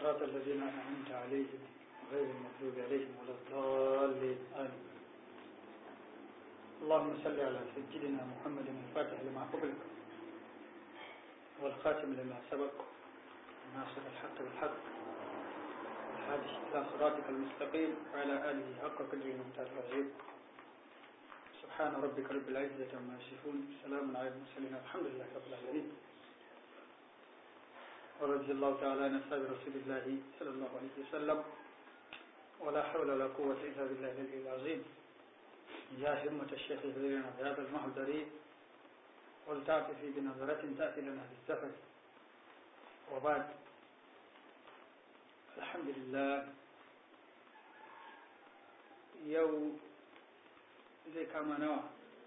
صراط الذين أنعمت عليهم غير المغضوب عليهم ولا الضالين آمين اللهم صل على سيدنا محمد الفاتح لما قبلك والخاتم لما سبق ناصر الحق بالحق الحادث إلى صراطك المستقيم وعلى آله حق قدره ومتعال العظيم سبحان ربك رب العزة عما يصفون سلام على المرسلين الحمد لله رب العالمين ورضي الله تعالى عن أصحاب رسول الله صلى الله عليه وسلم ولا حول ولا قوة إلا بالله العلي العظيم يا همة الشيخ يهدينا بهذا المحضر ولتعطفي بنظرة تأتي لنا بالسفر وبعد الحمد لله يوم zai kama nawa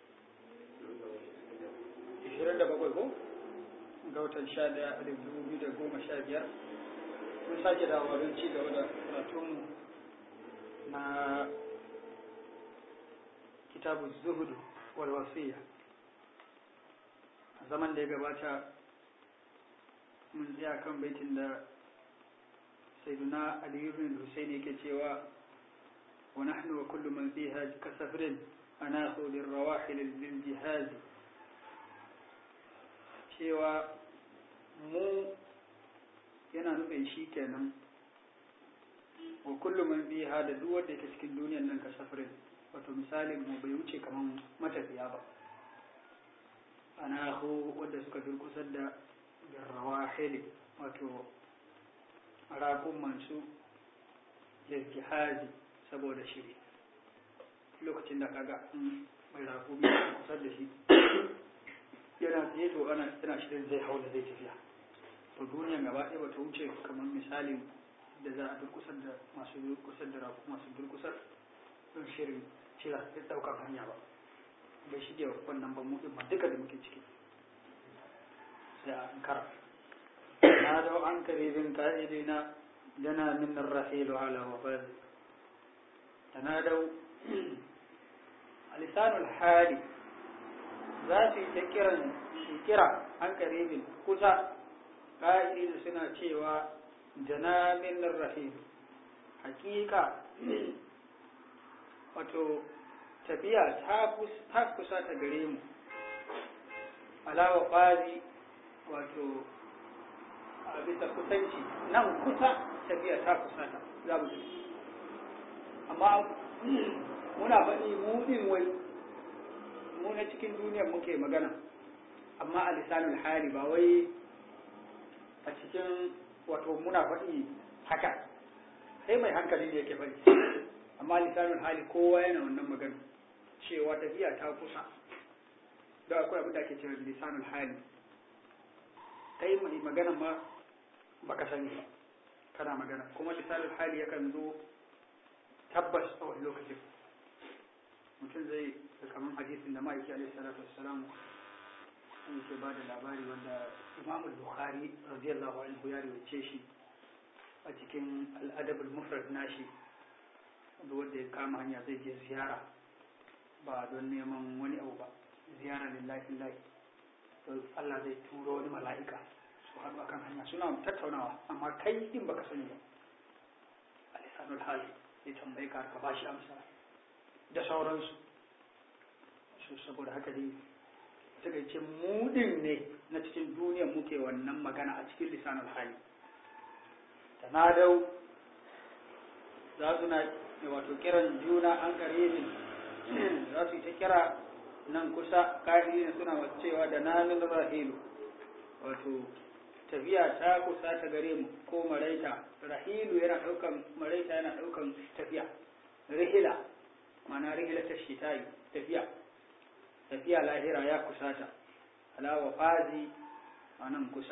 27 ko ga watan 11 2015 mun sake dawowa don ci gaba da karatunmu na kitabu zuhudu wal wasiya a zaman da ya gabata mun tsaya kan baitin da sayyiduna aliyu bin husaini yake cewa wa nahnu wa kullu man fiha kasafrin anahu lirrawahil liljihad cewa mu yana nufin shi kenan wa kullu man fiha da duk wanda yake cikin duniyar nan kasafrin wato misalin mu bai wuce kaman matafiya ba anahu wanda suka durkusar da lirrawahil wato rakun mansu liljihazi saboda shiri lokacin da kaga mai rago mai kusa da shi yana tsaye to ana yana shirin zai hau da zai tafiya to duniyan gaba ɗaya bata wuce kamar misalin da za a durkusar da masu durkusar da rago masu durkusar don shirin cira da ɗaukar hanya ba bai shige wannan ba mu ba duka da muke ciki sai a ankara na da an karibin ka'idina dana min rahilu ala wafazi tanadau lisanul hali za su yi ta kiran kira an karibin kusa ƙa'idi suna cewa janamin rahim hakika wato tafiya ta kusa ta gare mu alawa ƙwazi wato a bisa kusanci nan kusa tafiya ta kusa ta za mu amma muna faɗi mu ɗin wai mu na cikin duniyar muke magana amma a lisanul hali ba wai a cikin wato muna faɗi haka sai mai hankali ne yake faɗi amma lisanul hali kowa yana wannan magana cewa tafiya ta kusa da akwai abin da ake cewa lisanul hali kai mai magana ma baka sani ba kana magana kuma lisanul hali yakan zo tabbas a wani lokacin mutum zai da kamar hadisin da ma'aiki alaihi salatu wassalam sun ke ba da labari wanda imam bukhari radiyallahu anhu ya riwace shi a cikin al'adab al-mufrad nashi da wanda ya kama hanya zai je ziyara ba don neman wani abu ba ziyara lillahi lillahi to Allah zai turo wani mala'ika su haɗu akan hanya suna tattaunawa amma kai din baka sani ba alisanul hali ya tambaye ka ka bashi amsa da sauransu su saboda haka dai suka ce mudin ne na cikin duniya muke wannan magana a cikin lisanul hali tanadau za su na wato kiran juna an karibin za su yi ta kira nan kusa kahiri suna cewa da nanin rahilu wato tafiya ta kusa ta gare mu ko maraita rahilu yana daukan maraita yana daukan tafiya rihila mana rihila ta shitayi tafiya tafiya lahira ya kusata alawa fazi a nan kusa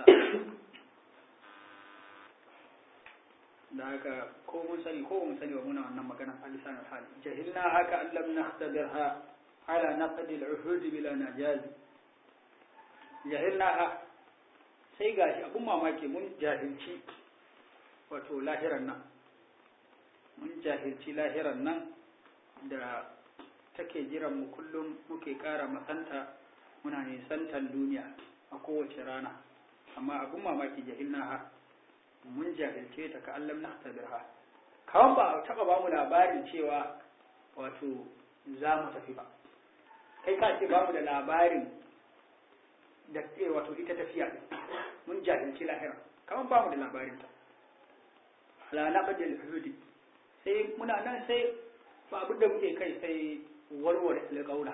da haka ko mun sani ko mun sani wa muna wannan magana a lisanin hali jahilna haka an lam nahtabirha ala naqd al-uhud bila najaz jahilna sai gashi abun mamaki mun jahilci wato lahiran nan mun jahilci lahiran nan da take jiran mu kullum muke kara masanta muna nisantan duniya a kowace rana amma abun mamaki jahilna ha mun jahilce ta ka allam na tabirha kawan ba a taba ba mu labarin cewa wato za mu tafi ba kai ka ce ba mu da labarin da wato ita tafiya mun jahilci lahira kawan ba mu da labarin ta ala na bajal hudi sai muna nan sai ba abin da muke kai sai warware alƙawla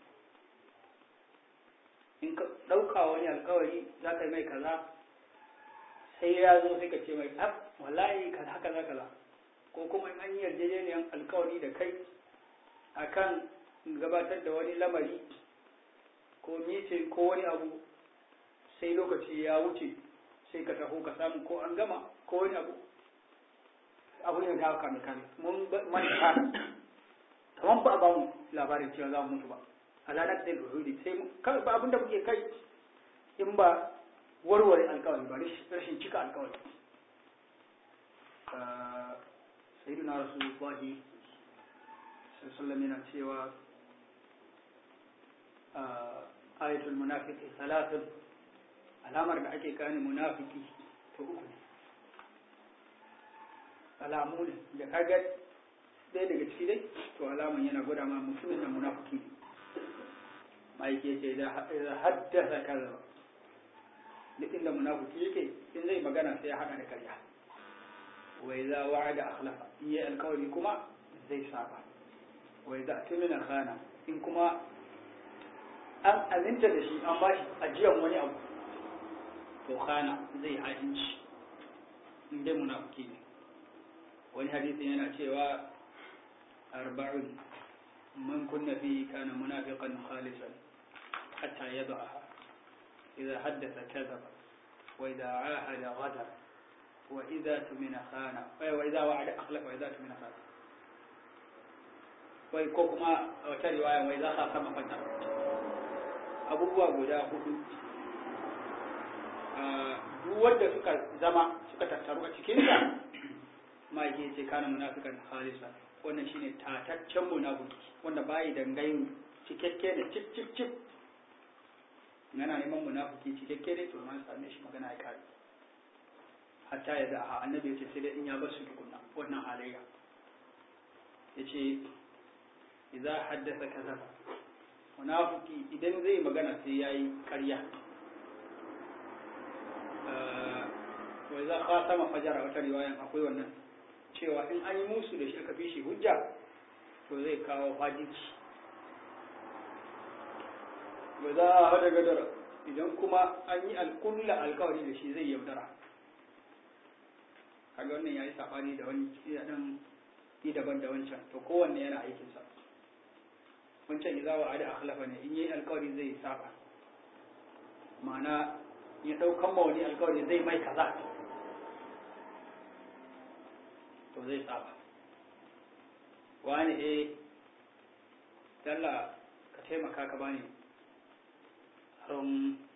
in ka ɗauka wani alƙawari za ka yi mai kaza sai ya zo sai ka ce mai ab wallahi kaza kaza kaza ko kuma in an yi yarjejeniyar alƙawari da kai akan gabatar da wani lamari ko mitin ko wani abu sai lokaci ya wuce sai ka taho ka samu ko an gama ko wani abu abu ne da kame kame mun manta kamar ba a ba mu labarin cewa za mu mutu ba alanar da ruhudi sai kawai ba abinda muke kai in ba warware alkawari ba rashin cika alkawari sayyidina rasulullahi sallallahu yana cewa ayatul munafiki salatun alamar da ake gane munafiki to uku ne alamu ne da kaga ɗaya daga ciki dai to alaman yana gwada ma mutumin da munafiki ne ma'aiki ce da haddasa kaza duk inda munafiki yake in zai magana sai ya haɗa da karya wai za wa'ada akhlafa in yi alkawari kuma zai saba wai za tumina khana in kuma an aminta da shi an bashi ajiyan wani abu to khana zai hajinci in dai munafiki ne wani hadisin yana cewa arba'un man kunna fihi kana munafiqan khalisan hatta yad'aha idza haddatha kadhaba wa idza ahada ghadara wa idza tumina khana wa idza wa'ada akhlafa wa idza tumina khana wai ko kuma wata riwaya wai za ka sama fata abubuwa guda hudu duk wanda suka zama suka tattaru a cikinsa ma yake ce kana munafikan khalisa wannan shine tataccen munafiki wanda bayi da gayu cikakke da cip cip cip yana neman munafiki cikakke ne to man same shi magana ya kare hatta ya da annabi ya ce sai dai in ya bar su tukunna wannan halayya yace idza haddatha kazaba munafiki idan zai magana sai yayi ƙarya wa idza khatama fajara wata riwayan akwai wannan cewa in an yi musu da shi aka fi shi hujja to zai kawo fajinci wa za a hada gadara idan kuma an yi alkulla alkawari da shi zai yaudara kaga wannan yayi safani da wani ya dan yi daban da wancan to kowanne yana aikinsa wancan idza wa ada akhlafa ne in yi alkawari zai saba ma'ana ya daukan ma wani alkawari zai mai kaza to zai saba wani eh dalla ka taimaka ka bani harin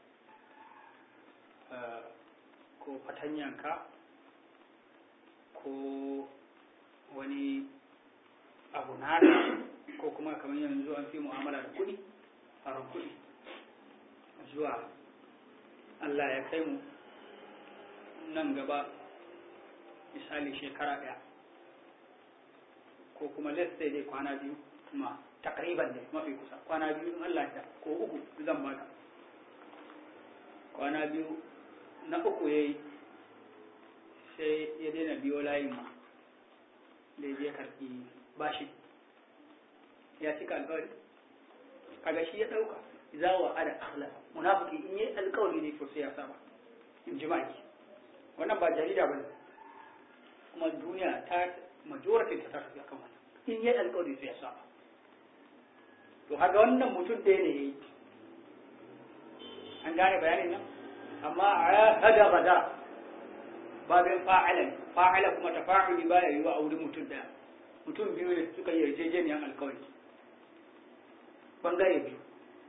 ko fatanyanka ko wani abu nada ko kuma kamar yanzu an fi mu'amala da kuɗi harin kuɗi zuwa Allah ya kai mu nan gaba misali shekara ɗaya ko kuma let's say dai kwana biyu kuma takriban dai mafi kusa kwana biyu in Allah ya ko uku zan baka kwana biyu na uku yayi sai ya daina biyo layin ma da ya karɓi bashi ya cika alƙawari kaga shi ya ɗauka za wa ada akhlaq munafiki in yi alƙawari ne to sai ya saba in ji maki wannan ba jarida bane kuma duniya ta majority ta tafi akan wannan in yi alƙawari sai ya saba to haka wannan mutum ɗaya ne yayi an gane bayanin nan amma a hada gada babin fa'ala fa'ala kuma tafa'uli baya yiwa a wurin mutum ɗaya mutum biyu ne suka yi yarjejeniyar alƙawari bangare biyu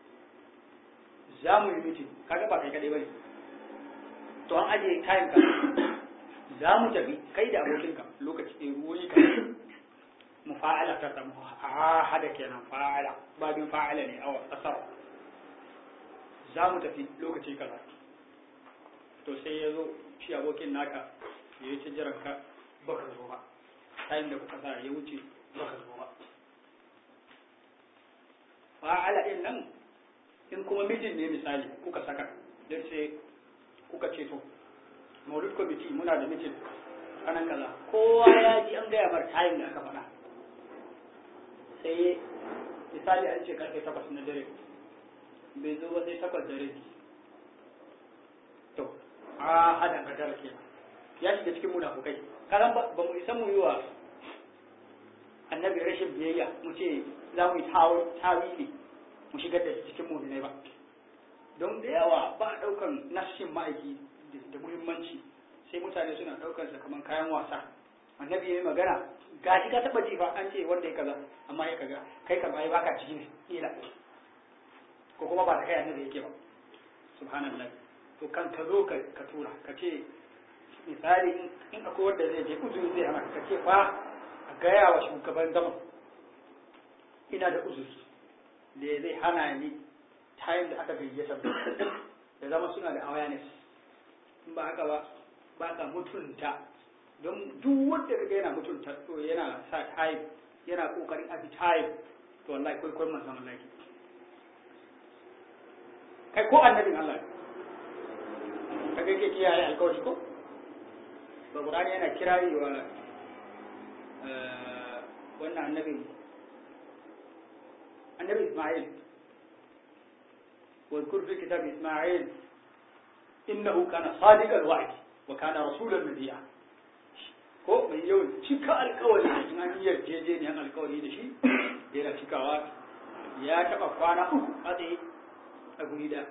za mu yi mitin kaga ba kai kadai bane to an ajiye time ka za mu tafi kai da abokinka lokaci ɗaya ruwoyi ka mu fa'ala ta samu a hada kenan fa'ala babin fa'ala ne awa asar za mu tafi lokaci kaza to sai ya zo shi abokin naka ya yi ta jiran ka baka zo ba tayin da kuka sa ya wuce baka zo ba fa'ala din nan in kuma mijin ne misali kuka saka dan sai kuka ce to maulid committee muna da mijin kanan kaza kowa ya ji an gaya mar tayin da aka faɗa sai misali an ce karfe takwas na dare bai zo ba sai takwas da rabi to a hada ka tara kenan ya shiga cikin munafukai karan ba mu isa mu yi wa annabi rashin biyayya mu ce za mu yi tawili mu shigar da cikin muminai ba don da yawa ba a ɗaukan nashin ma'aiki da muhimmanci sai mutane suna ɗaukar sa kamar kayan wasa annabi ya yi magana ga shi ka taɓa ji fa an ce wanda ya kaza amma ya kaga kai kama ya baka ciki ne ila ko kuma ba da kai annabi yake ba subhanallah to kan ka zo ka tura ka ce misali in akwai wanda zai je uzuri zai hana ka ce fa a gaya wa shugaban zaman ina da uzuri da zai hana ni tayin da aka gayyata da zama suna da awareness in ba haka ba ba ka mutunta don duk wanda kaga yana mutunta to yana sa tayin yana kokarin abi tayin to wallahi kai kai manzon Allah kai ko annabin Allah kaga yake kiyaye alƙawari ko ba Qur'ani yana kirari wa wannan annabin annabi Ismail واذكر في كتاب إسماعيل إنه كان صادق الوعد وكان رسولا نبيا ko mai yawan cika alkawari in an yi yarjejeniyar alkawari da shi yana cikawa ya taba kwana uku a tsaye a guri da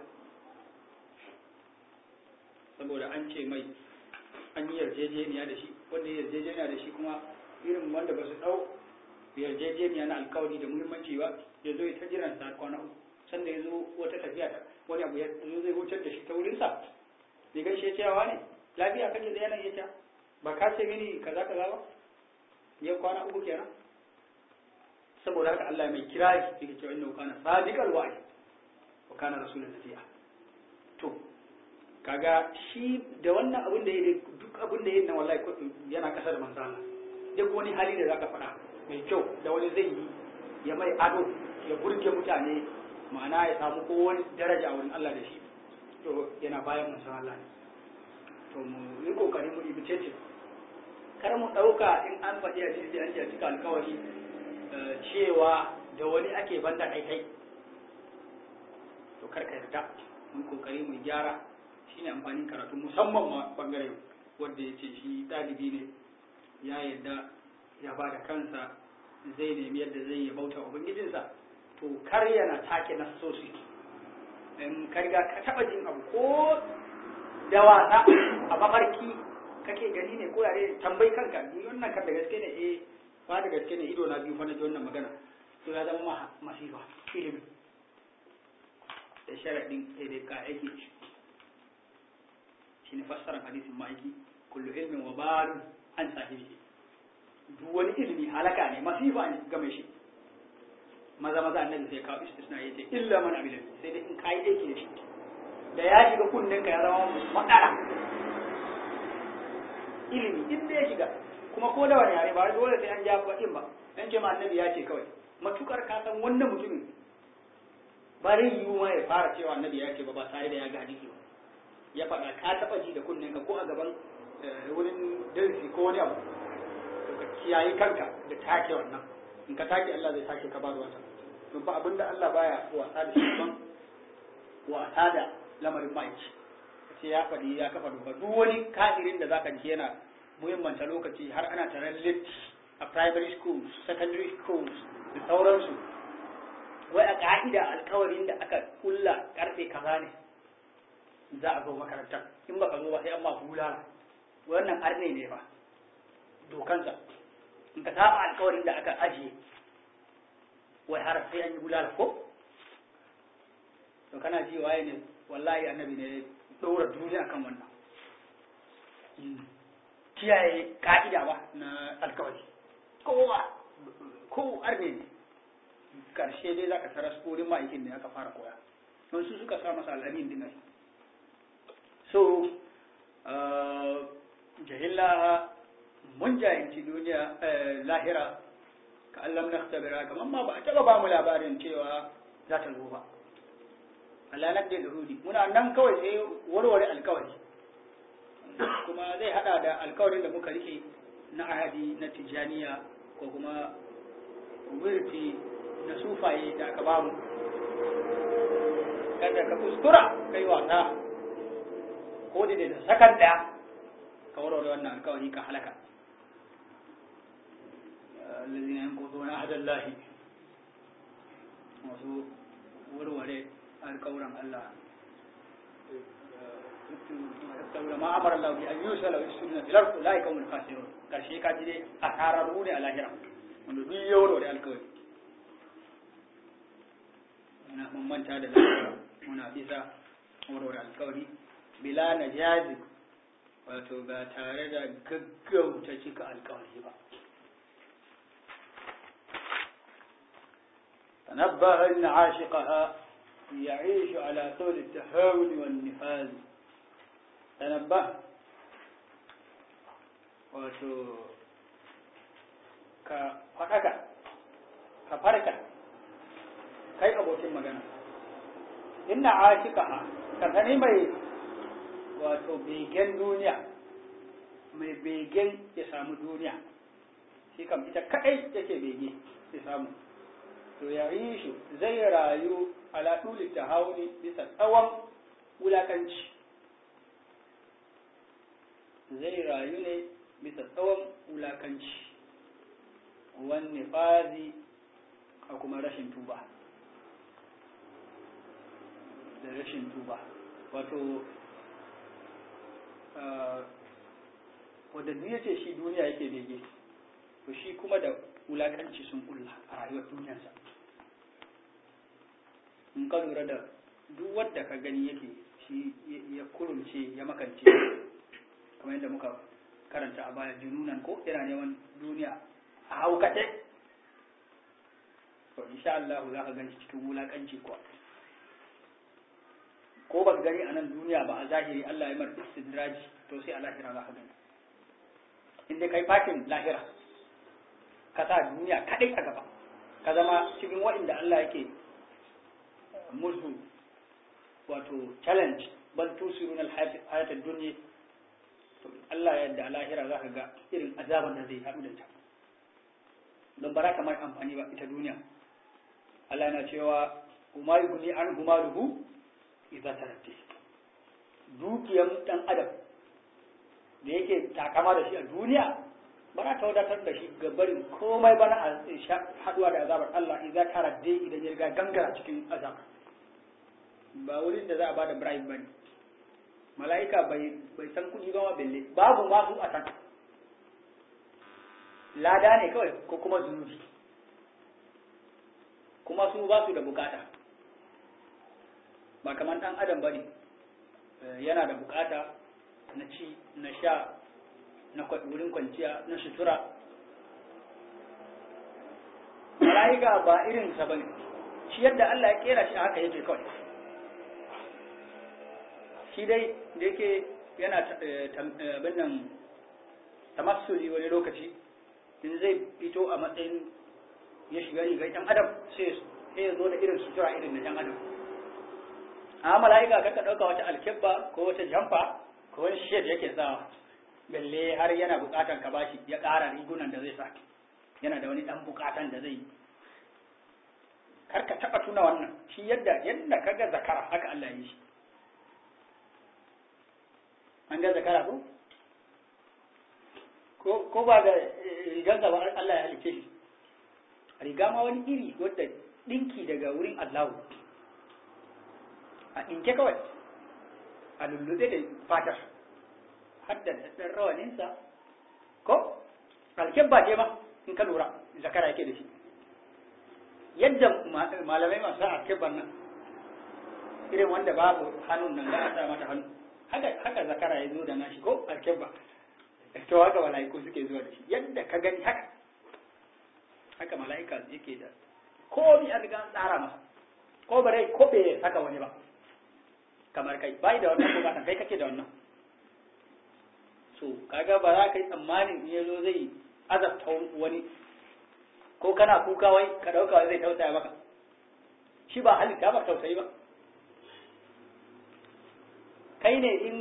saboda an ce mai an yi yarjejeniya da shi wanda ya yarjejeniya da shi kuma irin wanda ba su ɗau yarjejeniya na alkawari da muhimmanci ba ya zo ta jiran sa kwana uku sanda ya zo wata tafiya ta wani abu ya zo zai wucar da shi ta wurinsa bai gaishe cewa ne lafiya kake da yanayi ya ba ka ce mini kaza kaza ba yau kwana uku kenan saboda haka Allah mai kirari yake cewa innahu kana sadiqal wa'd wa kana rasulun nabiyya to kaga shi da wannan abin da yake duk abin da yake na wallahi yana kasa da manzo Allah duk wani hali da zaka faɗa mai kyau da wani zai yi ya mai ado ya burge mutane ma'ana ya samu ko wani daraja a wurin Allah da shi to yana bayan manzo Allah ne to mu yi kokari mu ibi cece kar mu ɗauka in an faɗi a cikin an ce a cika alkawari cewa da wani ake banda kai kai to kar ka yarda mu kokari mu gyara shine amfanin karatu musamman ma bangare wanda ya ce shi ɗalibi ne ya yarda ya ba da kansa zai nemi yadda zai yi bauta ubangijinsa to kar yana take nasosi in ka riga ka taɓa jin abu ko da wasa a mafarki kake gani ne ko yare tambayi kanka ni wannan kan da gaske ne eh ba da gaske ne ido na biyu fa na ji wannan magana to ya zama ma masifa ilimi da sharadin sai dai ka aiki shi ne fassarar hadisin ma'aiki kullu ilmin wa balun an sahibi duk wani ilimi halaka ne masifa ne game shi maza maza annabi sai kawo istisna yace illa man amila sai dai in kai aiki da shi da ya shiga kunnen ka ya zama matsala ilimi in da ya shiga kuma ko da wani yare ba dole sai an ja bakin ba dan ce ma annabi ya ce kawai matukar ka san wannan mutumin ba zai yiwu ma ya fara cewa annabi ya ce ba ba tare da ya ga hadisi ba ya faɗa ka taɓa ji da kunnen ka ko a gaban wurin darasi ko wani abu to ka kiyaye kanka da take wannan in ka take Allah zai take ka ba da wata don ba abinda Allah baya wasa da shi ban wasa da lamarin ma'aiki ce ya faɗi ya kafa doka duk wani kafirin da zaka ji yana muhimmanta lokaci har ana taron lit a primary schools secondary schools da sauransu wai a ka'ida alkawarin da aka kulla karfe kaza ne za a zo makaranta in baka zo ba sai an ma bulala wannan arne ne ba dokansa in ka saba alkawarin da aka ajiye wai har sai an yi bulala ko to kana ji waye ne wallahi annabi ne ɗora duniya kan wannan kiyaye ka'ida ba na alkawari kowa ko arne ne karshe dai zaka tara wurin ma'aikin ne aka fara koya don su suka sa masa al'amin din ai so jahillaha mun jahilci duniya lahira ka Allah na tabira kamar ma ba a taɓa ba mu labarin cewa za ta zo ba Allah na da rudi muna nan kawai sai warware alkawari kuma zai hada da alkawarin da muka rike na ahadi na tijaniya ko kuma wirti na sufaye da aka bamu kada ka kuskura kai wasa ko da da sakan daya ka warware wannan alkawari ka halaka الذين ينقضون عهد الله wasu warware alkawuran Allah saboda ma amara Allah bi an yusala wa sunna fil ardi la yakumul khasirun karshe ka ji dai a tararu ne a lahira wanda duk ya warware alkawari muna mun manta da lahira muna bisa warware alkawari bila najazi wato ba tare da gaggauta cika alkawari ba تنبه أن عاشقها يعيش على طول التهاون والنفاذ تنبه wato ka faɗaka ka farka kai abokin magana inna ashikaha ka sani mai wato begen duniya mai begen ya samu duniya shi kam ita kaɗai yake bege ya samu to ya yi shi zai rayu ala ɗuli ta hauni bisa tsawon wulaƙanci zai rayu ne bisa tsawon wulaƙanci wani fazi a kuma rashin tuba da rashin tuba wato wadda duk yace shi duniya yake bege to shi kuma da wulaƙanci sun ƙulla a rayuwar duniyarsa in ka lura da duk wadda ka gani yake shi ya kurumce ya makance kamar yadda muka karanta a baya jununan ko yana neman duniya a haukace to insha Allah za ka gani cikin wulakanci kuwa ko ba ka gani a nan duniya ba a zahiri Allah ya mar istidraji to sai a lahira za ka gani in dai kai fatin lahira ka sa duniya kadai a gaba ka zama cikin waɗanda Allah yake musu wato challenge bal tusirun al-hayat ad-dunya to Allah ya yarda lahira zaka ga irin azaban da zai haɗu da ta don bara kamar amfani ba ita duniya Allah yana cewa kuma yugni an humaluhu idza taratti dukiyan dan adam da yake takama da shi a duniya ba za ta wadatar da shi ga barin komai bana a haɗuwa da azabar Allah idza taradde idan ya riga gangara cikin azabar ba wurin da za a bada bribe bane mala'ika bai bai san kuɗi ba ma belle babu ma su a san lada ne kawai ko kuma zunubi kuma su ba su da bukata ba kamar ɗan adam bane yana da bukata na ci na sha na wurin kwanciya na sutura mala'ika ba irin sa bane shi yadda Allah ya kera shi haka yake kawai shi dai da yake yana abin nan tamassuli wani lokaci in zai fito a matsayin ya shiga rigar ɗan adam sai ya zo da irin sutura irin na ɗan adam a mala'ika ka ka ɗauka wata alkebba ko wata jamfa ko wani shed yake sawa balle har yana buƙatar ka bashi ya ƙara rigunan da zai sa yana da wani ɗan buƙatan da zai yi kar ka taɓa tuna wannan shi yadda yadda ka ga zakara haka Allah ya yi shi an ga zakara ko ko ba da rigansa ba Allah ya halice shi riga ma wani iri wadda dinki daga wurin Allahu a dinke kawai a lullube da fatar hadda da ɗan rawaninsa ko alkebba ce ma in ka lura zakara yake da shi yadda malamai masu alkebban nan irin wanda babu hannun nan za a sa mata hannu haka zakara ya zo da nashi ko alkebba to haka mala'iku suke zuwa da shi yadda ka gani haka haka mala'ika yake da ko bi an riga an tsara masa ko bare ko bai saka wani ba kamar kai bai da wannan bukatan kai kake da wannan to kaga ba za ka yi tsammanin in ya zo zai azabta wani ko kana kuka wai ka ɗauka wai zai tausaya maka shi ba halitta ba tausayi ba kai ne in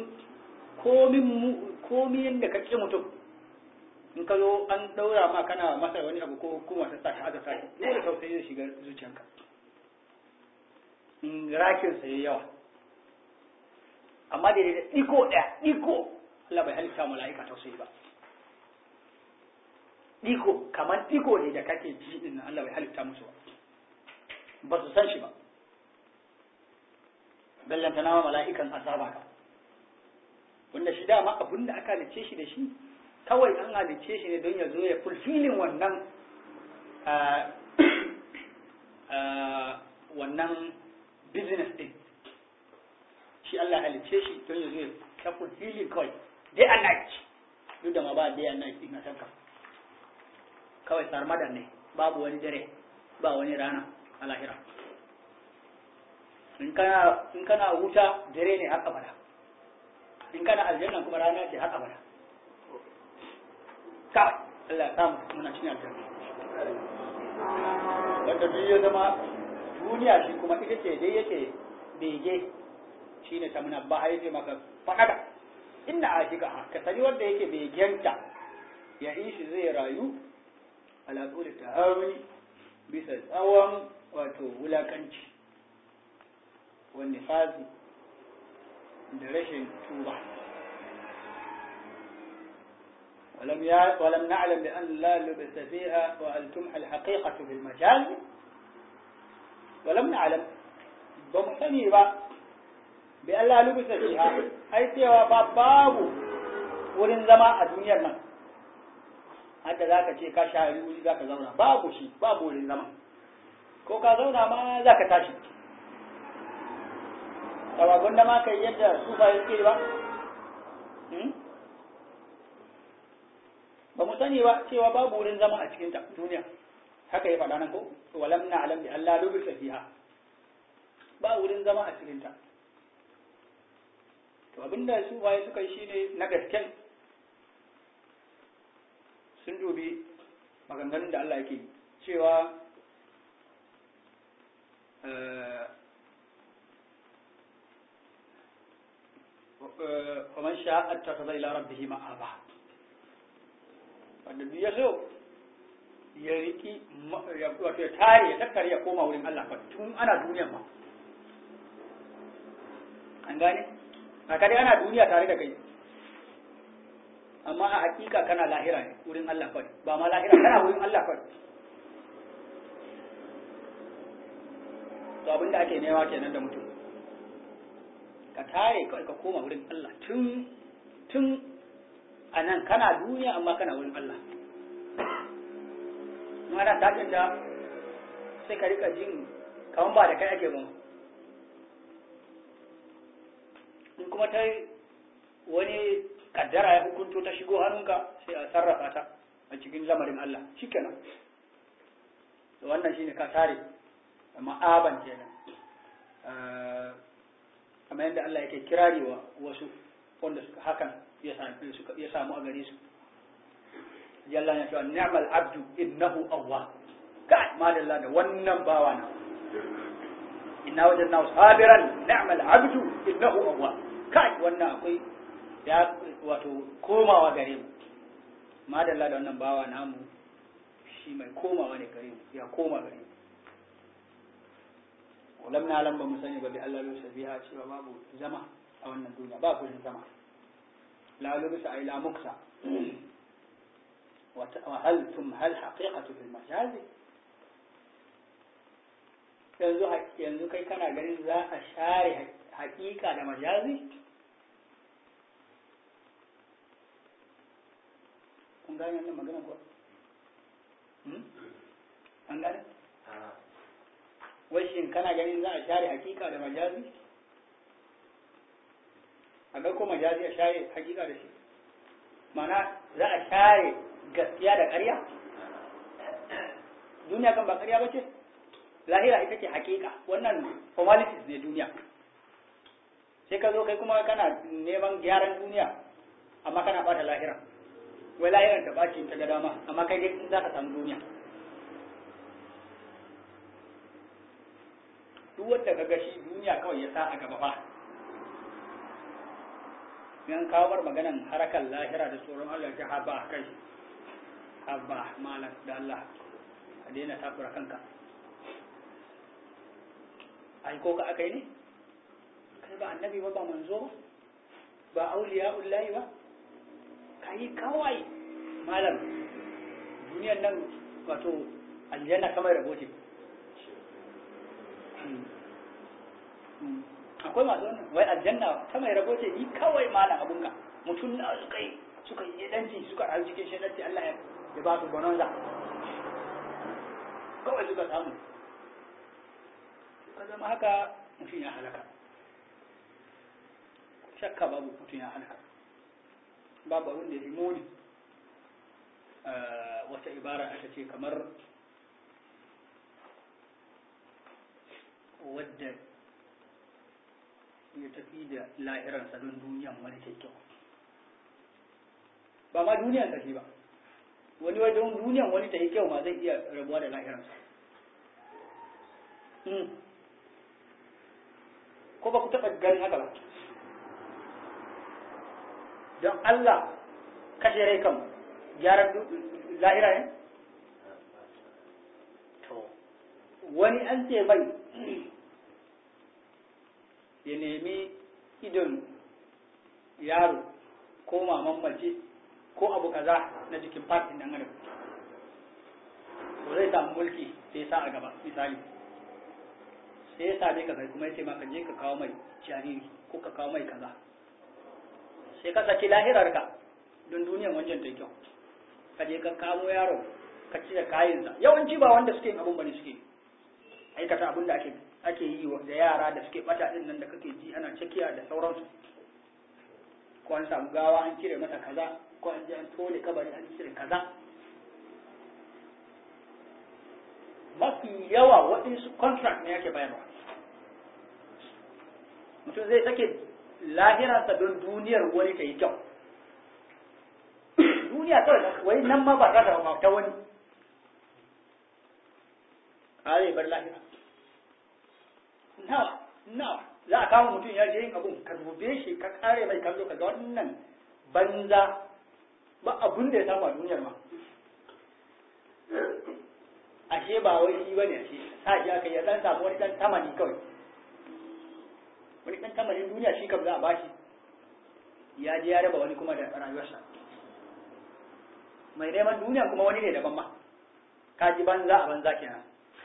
komin yadda ka ƙi mutum in ka zo an ɗaura ma kana masa wani abu ko hukuma ta sa shi aka sa shi dole tausayi zai shiga zuciyanka in rakin sa yawa amma da da iko ɗaya iko Allah bai halitta mala'ika tausayi ba iko kamar iko ne da kake ji din Allah bai halitta musu ba ba su san shi ba ballanta nama mala'ikan azaba ka wanda shi dama abin da aka halicce shi da shi kawai an halicce shi ne don ya zo ya fulfilin wannan wannan business din shi Allah halicce shi don ya zo ya ta fulfilin kawai day and night duk da ma ba day and night din a tanka kawai sarmadan ne babu wani dare ba wani rana a lahira in kana wuta dare ne har abada in kana aljanna kuma rana ce har abada kawai Allah ya samu muna cikin aljanna wanda duk ya zama duniya shi kuma ita ce dai yake bege shi ne ta muna ba ya ce maka faɗaɗa inda a shiga ka sani wanda yake begenta ya ishi zai rayu ala tsoli ta haruni bisa tsawon wato wulakanci wani fazi da rashin tuba ولم يع... ولم نعلم بأن لا لبس فيها وأن تمحى الحقيقة في المجاز ولم نعلم بمحتني با بأن لا لبس فيها أي سوى باب wurin zama a duniyar nan hadda za ka ce ka sha wuri za ka zauna babu shi babu wurin zama ko ka zauna ma za ka tashi tawabun da ma kai yadda sufa yake ba ba mu sani ba cewa babu wurin zama a cikin ta duniya haka ya faɗa nan ko walam na alam bi Allah lubisa fiha ba wurin zama a cikin ta to abinda su waye suka yi shine na gasken sun dubi maganganun da Allah yake cewa ومن شاء اتخذ إلى ربه مآبا wanda duk ya so ya riki wato ya tare ya tattare ya koma wurin Allah fa tun ana duniya ma an gane ba dai ana duniya tare da kai amma a hakika kana lahira ne wurin Allah fa ba ma lahira kana wurin Allah fa to abinda ake nema kenan da mutum ka tare kawai ka koma wurin Allah tun tun a nan kana duniya amma kana wurin Allah ana tashin da sai ka rika jin kawan ba da kai ake ba in kuma ta wani kaddara ya hukunto ta shigo hannunka sai a sarrafa ta a cikin lamarin Allah shikenan da wannan shine ka tare ma'aban kenan kamar yadda Allah yake kirari wa wasu wanda suka hakan ya samu a gare su jalla ya cewa ni'mal abdu innahu awwab kai madalla da wannan bawa na inna wajadnahu sabiran ni'mal abdu innahu awwab kai wannan akwai ya wato komawa gare mu madalla da wannan bawa namu shi mai komawa ne gare mu ya koma gare mu ولم نعلم بمسني ببي الله لبس بها cewa babu zama a wannan duniya ba kullun zama لا لبس أي لا مكسى وهل ثم هل حقيقة في المجاز yanzu yanzu kai kana ganin za a share hakika da majazi kun gane wannan magana kuwa an gane wai shin kana ganin za a share hakika da majazi a ga ko majazi a share hakika da shi mana za a share gaskiya da ƙarya duniya kan ba ƙarya ba ce lahira ita ce hakika wannan formalities ne duniya sai ka zo kai kuma kana neman gyaran duniya amma kana bata lahira wai lahiran ta baci ta ga dama amma kai dai za ka samu duniya duk wanda ka gashi duniya kawai ya sa a gaba fa yan kawar maganan harakan lahira da tsoron Allah ta haba kai haba malam da Allah a daina takura kanka ai ko ka aka yi ne kai ba annabi ba ba manzo ba ba auliya ullahi ba kai kawai malam duniyar nan wato aljanna kamar rabo ce akwai masu wannan wai aljanna ta mai rabo ce ni kawai malam abunka mutum na suka yi suka yi danci suka rayu cikin shaɗanci Allah ya ba su bonanza kawai suka samu ka zama haka mutum ya halaka shakka babu mutum ya halaka babu abin da ya muni wata ibara aka ce kamar wadda ya tafi da lahiransa don duniyan wani kyau ba ma duniyan tafi ba wani wajen duniyan wani ta yi kyau ma zai iya rabuwa da lahiransa ko ba ku taɓa ganin haka ba don Allah kashe rai kan gyaran lahira ne? to wani an ce mai ya nemi idon yaro ko maman mace ko abu kaza na jikin fatin nan adam to zai samu mulki sai sa a gaba misali sai ya same ka kai kuma ya ce maka je ka kawo mai jariri ko ka kawo mai kaza sai ka saki lahirarka don duniyan wancan ta kyau ka je ka kamo yaro ka ci da kayansa yawanci ba wanda suke yin abun bane suke aikata abun da ake ake yi da yara da suke bata din nan da kake ji ana cakiya da sauransu ko an samu gawa an cire mata kaza ko an je an tone kabari an cire kaza mafi yawa waɗansu contract ne yake bayarwa mutum zai sake lahirarsa don duniyar wani ta yi kyau duniya kawai wai nan ma ba za ta ta wani a zai bar lahira nawa nawa za a kama mutum ya je yin abun ka dube shi ka kare mai kallo ka ga wannan banza ba abun da ya samu a duniyar ma ashe ba wai shi bane ashe sa shi aka ya dan samu wani dan tamani kawai wani dan tamanin duniya shi kam za a bashi ya je ya raba wani kuma da rayuwarsa mai neman duniya kuma wani ne daban ma ka ji banza a banza kenan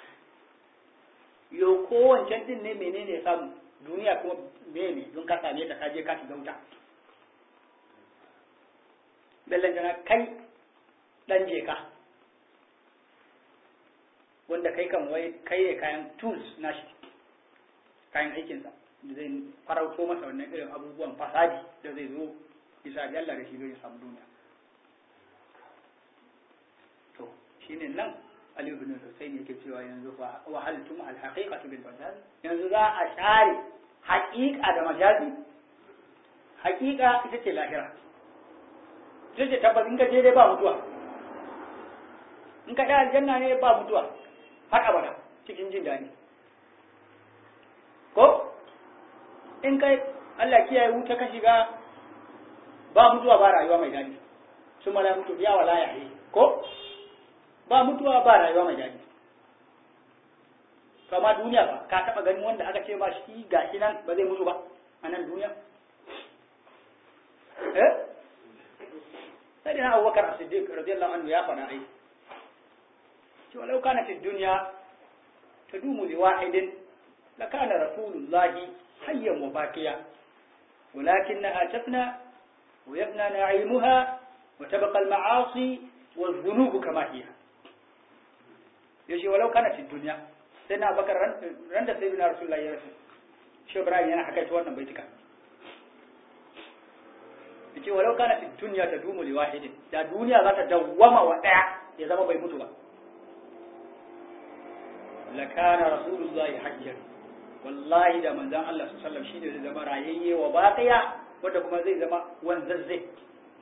yo ko wancan din ne menene ya samu duniya kuma mene don ka same ta ka je ka shiga wuta bellan jana kai dan je ka wanda kai kan wai kai ne kayan tools nashi kayan aikinsa da zai farauto masa wannan irin abubuwan fasadi da zai zo bisa ga Allah da shi zai samu duniya to shine nan Ali ibn Husayn yake cewa yanzu fa wa hal tum al haqiqatu bil majaz yanzu za a share haqiqa da majazi haqiqa ita ce lahira ita ce tabbas in ka je dai ba mutuwa in ka da aljanna ne ba mutuwa har abada cikin jin daɗi ko in kai Allah kiyaye wuta ka shiga ba mutuwa ba rayuwa mai daɗi su mala mutu biya wala ya ko ba mutuwa ba rayuwa mai daɗi kama duniya ba ka taɓa ganin wanda aka ce ba shi ga shi nan ba zai mutu ba a nan duniya eh sai na abubakar as-siddiq radiyallahu anhu ya faɗa ai ce walau kana fi dunya tadumu li wahidin lakana rasulullahi hayyan wa baqiya ولكنها تفنى ويفنى نعيمها وتبقى المعاصي والذنوب كما هي yace walau kana cikin duniya sai na bakar ran da sai na rasulullahi ya rasu shi ibrahim yana haka ta wannan baitika yace walau kana cikin duniya ta dumu li wahidin da duniya za ta dawwama wa daya ya zama bai mutu ba la kana rasulullahi hajjan wallahi da manzon Allah sallallahu alaihi wasallam shine zai zama rayayye wa baqiya wanda kuma zai zama wanzazze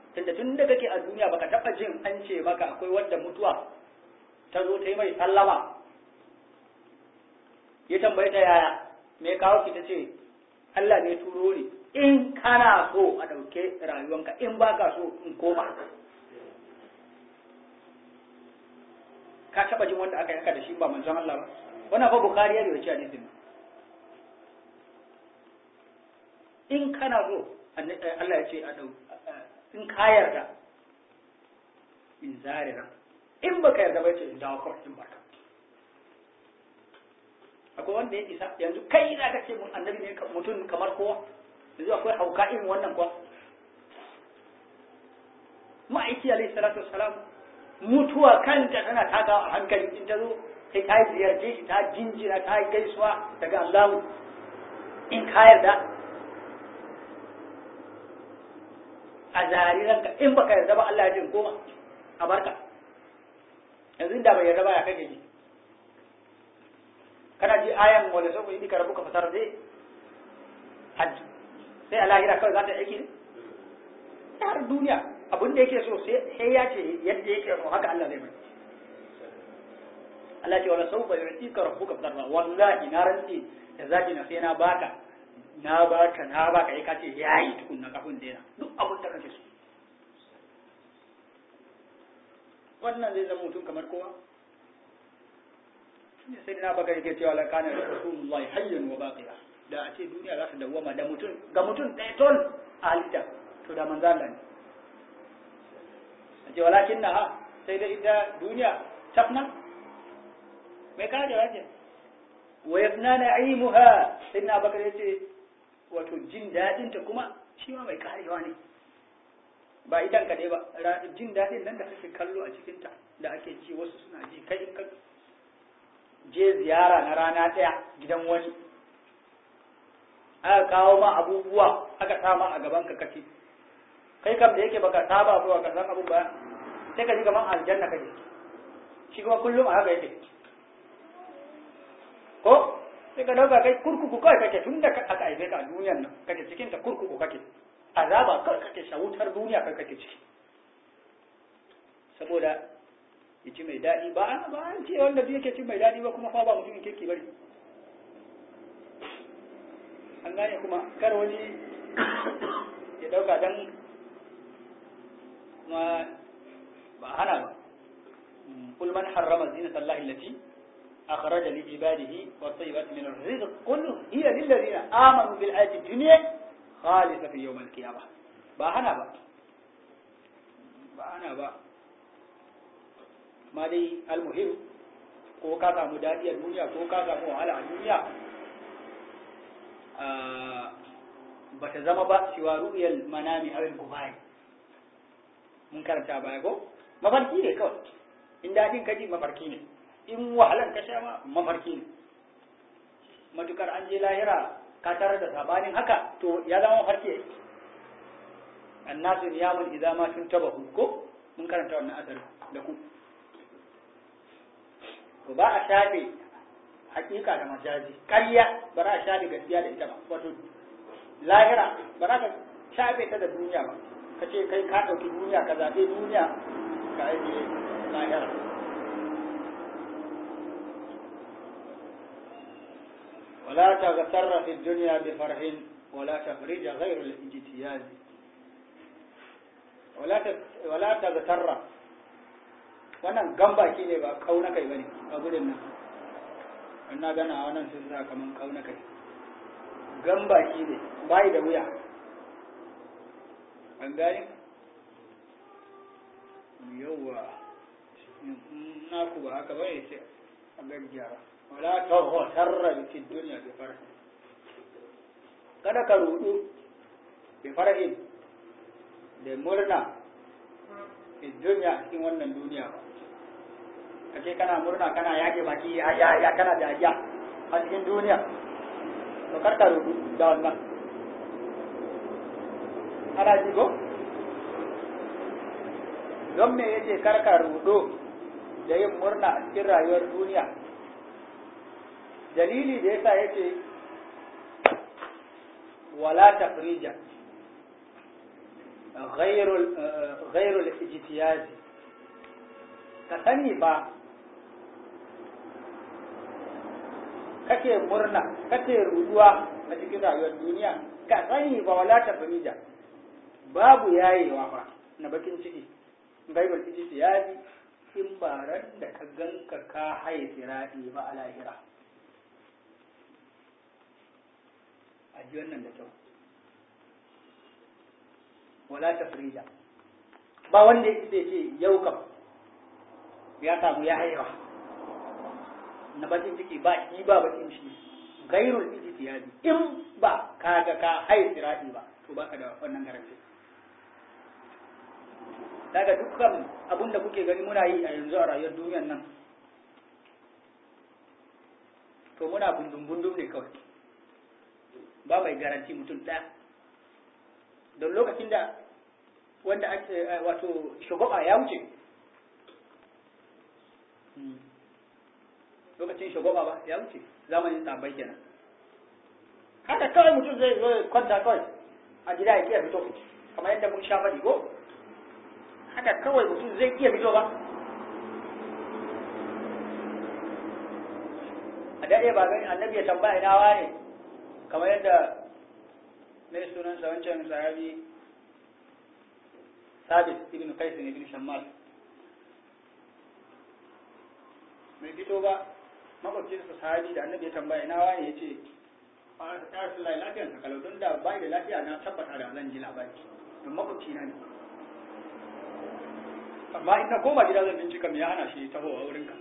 tunda tun da kake a duniya baka taba jin an ce maka akwai wanda mutuwa ta zo ta yi mai sallama ya tambaye ta yaya me kawo ki ta ce Allah ne turo ni in kana so a ɗauke rayuwanka in baka so in koma ka taba jin wanda aka yanka da shi ba manzon Allah ba wannan fa bukhari ya rawaci hadisin in kana so Allah ya ce a dau in ka yarda in zarira in baka yarda ba ce in dawo kawai in baka akwai wanda ya isa yanzu kai za ka ce mun annabi ne mutum kamar kowa yanzu akwai hauka irin wannan kuwa ma'aiki alaihi salatu wassalam mutuwa kanta tana takawa a hankali in ta zo sai ta ziyarce shi ta jinjina ta yi gaisuwa daga Allah in ka yarda a zari ranka in baka yarda ba Allah ya jin koma a barka yanzu da bai yarda ba ya kake ji kana ji ayan wala sau yi rabu ka fasar dai hajji sai a lahira kawai za ta aiki ne har duniya abin da yake so sai ya ce yadda yake so haka Allah zai mai Allah ce wala sau bai yi ka rabu ka fasar ba wallahi na rantsi da zaki na sai na baka na baka na baka ya kace yayi tukunna kafin daina duk abin da kake so wannan zai zama mutum kamar kowa sai da baka yake cewa la kana rasulullahi hayyan wa baqiya da a ce duniya za ta dawwama da mutum ga mutum ɗaya ton a halitta to da manzo Allah ne a ce walakin na ha sai da ita duniya tafna mai kare wajen wa yafna na'imuha sai na bakar yace wato jin dadin ta kuma shi ma mai karewa ne ba idan ka dai ba jin dadin nan da kake kallo a cikin ta da ake ci wasu suna ji kai in ka je ziyara na rana ɗaya gidan wani aka kawo ma abubuwa aka sama a gaban ka kace kai kam da yake baka saba ba ka san abun ba sai ka ji kaman aljanna kake shi kuma kullum a haka yake ko sai ka dauka kai kurkuku kawai kake tun da aka haife ka a duniyar nan kake cikin ta kurkuku kake azaba kawai kake shawutar duniya kai kake ciki saboda ya ci mai daɗi ba an ba an ce wanda duk yake ci mai daɗi ba kuma fa ba mutumin kirki bane an gane kuma kar wani ya dauka dan kuma ba hana ba kul man harrama zinata allahi allati أخرج لعباده والطيبات من الرزق قل هي للذين آمنوا بالآية الدنيا خالصة في يوم القيامة باهنا با باهنا با ما دي المهم ko ka samu daɗi a duniya ko ka samu wahala a duniya ba ta zama ba siwa ru'yal manami awil kubai mun karanta baya ko mafarki ne kawai in daɗin kaji mafarki ne in wahalan ka sha ma mafarki ne matukar an je lahira ka tarar da sabanin haka to ya zama mafarki annasu niyamun idza ma tun tabahu ko mun karanta wannan asar da ku to ba a shafe hakika da majazi ƙarya ba za a shafe gaskiya da ita ba wato lahira ba za ka shafe ta da duniya ba ka ce kai ka ɗauki duniya ka zaɓe duniya ka ajiye lahira ولا تغتر في الدنيا بفرح ولا تفرج غير الاجتياز ولا ولا تغتر wannan gambaki ne ba kauna kai bane a gudun nan in na gana wannan sun sa kaman kauna kai gambaki ne bai da wuya an gane yawwa na ku ba haka bane sai a gaggiyara wala taghtarra bi dunya bi farh kada ka rudu bi farhin da murna bi dunya cikin wannan duniya ba kace kana murna kana yage baki ya ya kana da ya a cikin duniya to kar ka rudu da wannan ana ji ko don me yace kar ka rudu da yin murna a cikin rayuwar duniya dalili da yasa yace wala tafrija ghairul ghairul ijtiyazi ka sani ba kake murna kake ruduwa a cikin rayuwar duniya ka sani ba wala ta famija babu yayewa ba na bakin ciki ghairul ijtiyazi in ba ran da ka ganka ka haye siradi ba a lahira a ji wannan da kyau wala tafrija ba wanda ya ce yau kam ya samu ya haihuwa na bakin ciki ba shi ba bakin ciki gairul ijtihadi in ba ka ga ka haye sirati ba to baka da wannan garanti daga dukkan abin da kuke gani muna yi a yanzu a rayuwar duniyar nan to muna bundum bundum ne kawai ba mai garanti mutum ɗaya don lokacin da wanda ake wato shugaba ya wuce lokacin shugaba ba ya wuce zamanin sabai kenan haka kawai mutum zai zo kwanta kawai a gida ya iya fito kamar yadda mun sha faɗi ko haka kawai mutum zai iya fito ba a daɗe ba gani annabi ya tambaya ina wane kamar yadda mai sunansa wancan sahabi sabit ibn qais ibn shammal mai fito ba makwabcin su sahabi da annabi ya tambaya ina wani ya ce ya rasu lai lafiyar sa kalau don da bai da lafiya na tabbata da zan ji labari don makwabci na ne amma in na koma gida zan bincika me ya hana shi taho a wurinka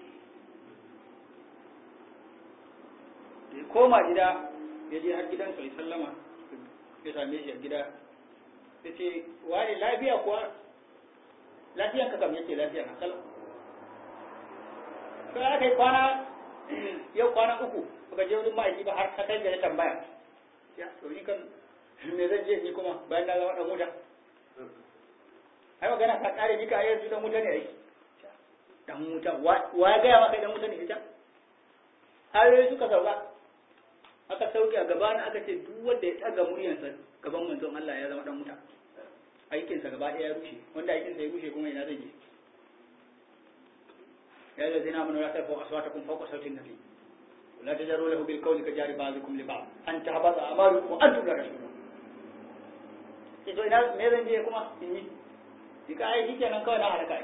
ya koma gida ya je har gidansa ya sallama ya same shi a gida ya ce wani lafiya kuwa lafiyanka kam yake lafiya na kalau sai aka yi kwana yau kwana uku baka je wurin ma'aiki ba har ka kai ga tambaya ya to ni kan me zan je ni kuma bayan na zama dan wuta ai magana ka kare ni ka yanzu dan wuta ne ai dan wuta wa ya gaya maka dan wuta ne ita ayoyi suka sauka aka sauke a gabana aka ce duk wanda ya tsaga muryarsa gaban manzon Allah ya zama dan wuta aikinsa gaba ɗaya ya rushe wanda aikinsa ya rushe kuma ina zai je يا الذين آمنوا لا ترفعوا أصواتكم فوق صوت النبي ولا تجروا له بالقول كجار بعضكم لبعض أن تهبط أعمالكم وأنتم لا تشعرون ito ina me zan je kuma in yi dika ai shi kenan kawai na halaka ai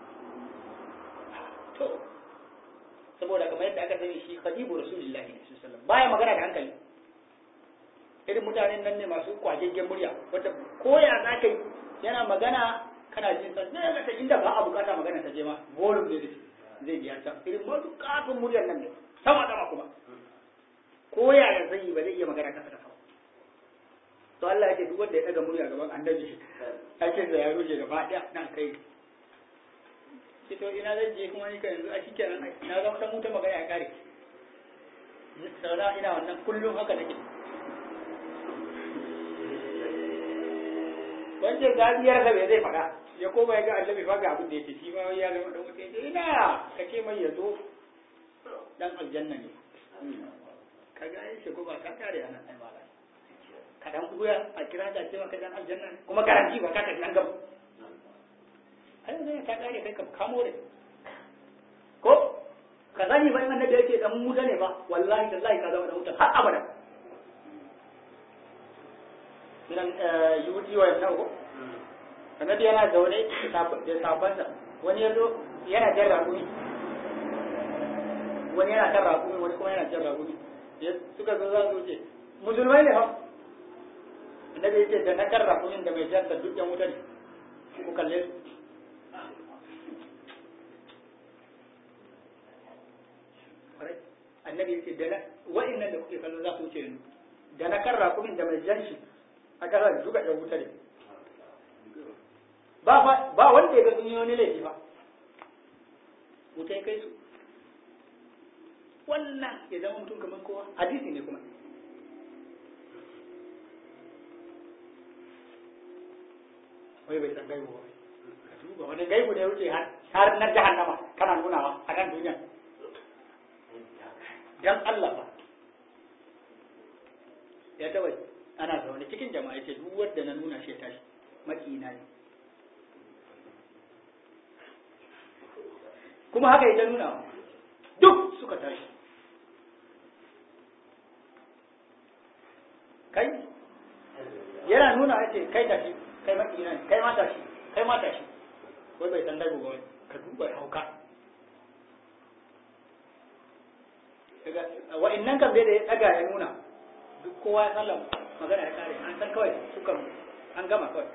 to saboda kamar yadda aka sani shi khadibu rasulullahi sallallahu alaihi wasallam baya magana da hankali irin mutanen nan ne masu kwageggen murya wanda koya za ka yi yana magana kana jin sa sai ga inda ba a bukata magana ta je ma volume ne zai biya ta irin masu katon muryar nan ne sama sama kuma ko yaya zai yi ba zai iya magana kasa da sama to Allah ya ce duk wanda ya daga murya gaban annabi ake da ya rushe gaba daya nan kai shi to ina zan je kuma ni ka yanzu a shikenan na zama dan mutum magana ya kare sauna ina wannan kullum haka nake wancan zabiyar sa bai zai faɗa ya koma ya ga annabi fa ga abin da yake shi ma ya zama dan mutum ina ka ce mai ya zo dan aljanna ne ka ga yin shigo ba ka kare ana ai mala ka dan kuya a kira da ce maka dan aljanna ne kuma garanti ba ka tafi an gaba ai zai ka kare kai ka kamo da ko ka sani ba in annabi yake dan muta ne ba wallahi tallahi ka zama dan muta har abada nan yuti wa yau ko annabi yana zaune da sabansa wani ya zo yana jan raƙumi wani yana kan raƙumi wani kuma yana jan raƙumi suka zo za su ce musulmai ne fa annabi ya ce da na kan raƙumin da mai jan duk yan wuta ne ku kalle su annabi ya ce da na wa'annan da kuke kallon za su wuce yanzu da na kan raƙumin da mai jan shi a ƙasar duka yan wuta ne ba ba wanda ya ga sun yi wani laifi ba wuta ya kai su wannan ya zama mutum kamar kowa hadisi ne kuma wai bai san gaibu ba ka duba wani gaibu ne wuce har na jahannama kana nunawa a nan duniya dan Allah ba ya taba ana zaune cikin jama'a ce duk wanda na nuna shi ya tashi maƙina ne kuma haka ita nuna duk suka tashi kai yana nuna ya ce kai tashi kai maƙina ne kai ma tashi kai ma tashi wai bai san dago ba ka duba hauka wa'annan kan bai da ya tsaga ya nuna duk kowa ya sallam magana ya kare an san kawai sukan an gama kawai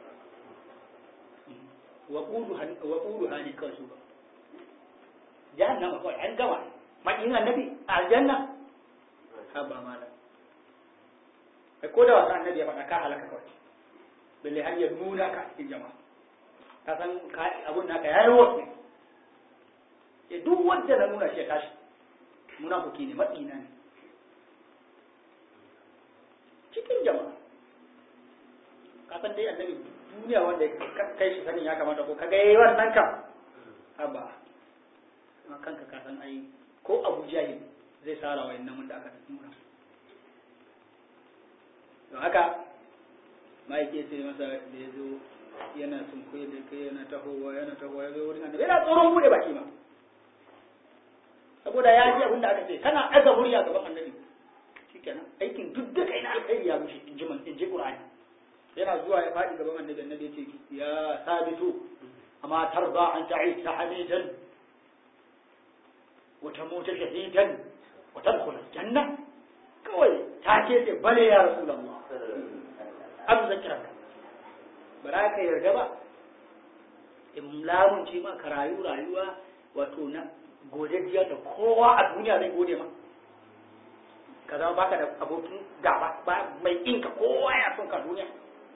wa ƙudu hani kawai su ba jahannama kawai an gama maƙin annabi a aljanna ha ba mala ai ko da wasa annabi ya faɗa ka halaka kawai balle har ya nuna ka cikin jama'a ka san abun naka ya yi wasu ya duk wanda na nuna shi ya tashi munafiki ne maƙina ne cikin jama'a ka san dai annabi duniya wanda ya kai shi sanin ya kamata ko kaga yayi wannan kam haba kuma kanka ka san ai ko Abu Jahil zai sara wa innan wanda aka nuna don haka ma'aike sai masa da ya zo yana sunkuye da kai yana tahowa yana tahowa ya zo wurin annabi yana tsoron bude baki ma saboda ya ji abin da aka ce kana ɗaga murya gaban annabi shikenan aikin duk da kai na alkhairi ya rushe in ji man in ji qur'ani yana zuwa ya faɗi gaban annabi annabi ya ce ya sabitu amma tarda an ta'isa hamidan wa tamuta shahidan wa tadkhul janna kawai ta ce ce bale ya rasulullah an zakira ka ba za ka yarda ba in lamunce ma ka rayu rayuwa wato na godajjiya da kowa a duniya zai gode ma ka zama baka da abokin gaba ba mai inka kowa ya son ka duniya